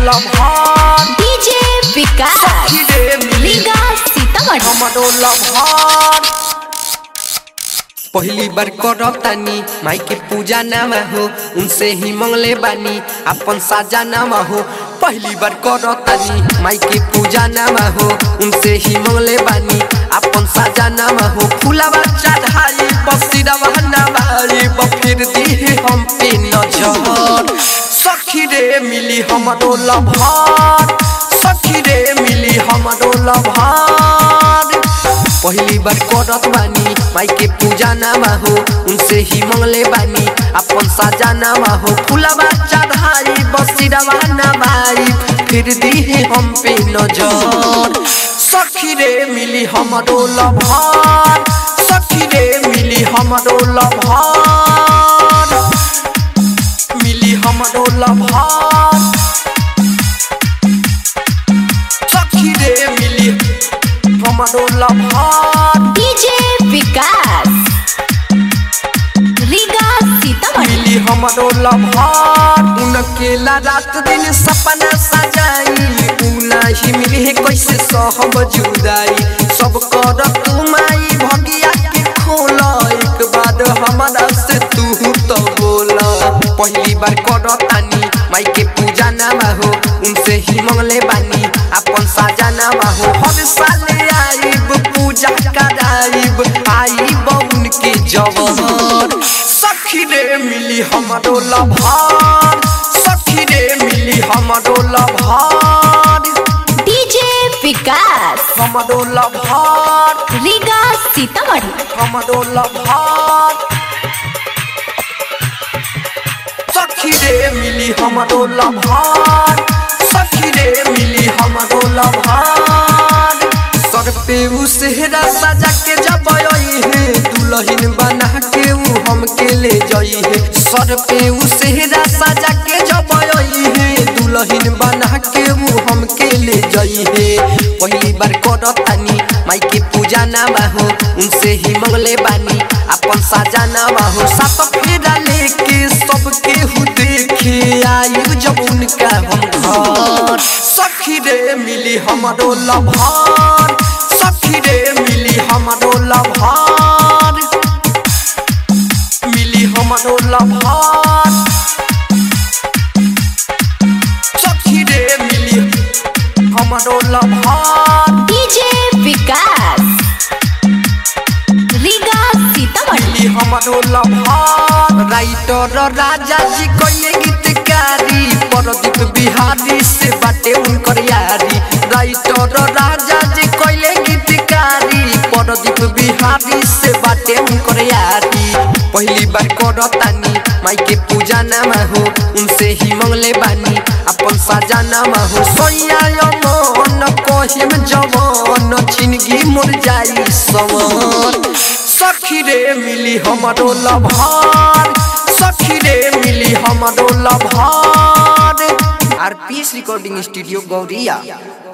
लभार डीजे विकास सखी रे मिली लीगा सीतामढ़ी हमरो लभार पहली बार करब तानी माई के पूजा नाम हो उनसे ही मंगले बानी अपन साजा नाम हो पहली बार करब तानी माई के पूजा नाम हो उनसे ही मंगले बानी अपन साजा नाम हो फुलावा चढ़ाई बसिरवा नवाई बफिर दी हम पे नजर सखी रे मिली हमरो लभार सखी रे मिली हमरो लभार पहली बार करत बानी माई के पूजा नामा हो उनसे ही मंगले बानी अपन साजा नामा हो फुलवा चढ़ाई बसिरवा नवाई फिर दी हम पे नजर सखी रे मिली हमरो लभार सखी रे मिली हमरो लभार मिली हमरो लभार सखी रे मिली हमरो लभार डीजे विकास लीगा सीतामढ़ी मिली हमरो लभार उनकेला रात दिन सपना सजाई उना ही मिली है कैसे सहब जुदाई सब कर तू माई भगिया के खोला एक बाद हमारा से तू तो बोला पहली बार कर तानी माई के पूजा नामा हो उनसे ही मंगले बानी अपन साजा नामा हो हर साल आईब पूजा कराइब आईब उनके जवान सखी रे मिली हमरो लभार सखी रे मिली हमरो लभार डीजे विकास हमरो लभार लीगा सीतामढ़ी हमरो लभार सखी रे मिली हमरो लभार सखी रे मिली हमरो लभार सर पे उ सेहरा सजा के जब आई है दुल्हन बना के उ हमके ले जाई है सर पे उ सेहरा सजा के जब आई है दुल्हन बना के उ हमके ले जाई है पहली बार करतानी माई के पूजा नामा हो उनसे ही मंगले बानी अपन साजा नामा हो सात फेरा लेके सबके हु देखे आयु जब उनका हम घर सखी रे मिली हमरो लभार सखी रे मिली हमरो लभार मिली हमरो लभार सखी रे मिली हमरो लभार डीजे विकास लीगा सीतामढ़ी मिली हमरो लभार राइटर राजा जी कइले गीतकारी परदीप बिहारी से बाटे उनकर यारी राइटर राजा जी कइले गीतकारी परदीप बिहारी से बाटे उनकर यारी पहली बार करतानी माई के पूजा नामा हो उनसे ही मंगले बानी अपन साजा नामा हो सोया मन कहिम जवान छिनगी मुर जाई सवन सखी रे मिली हमरो लभार सखी रे मिली हमरो लभार आरपीएस रिकॉर्डिंग स्टूडियो गौरिया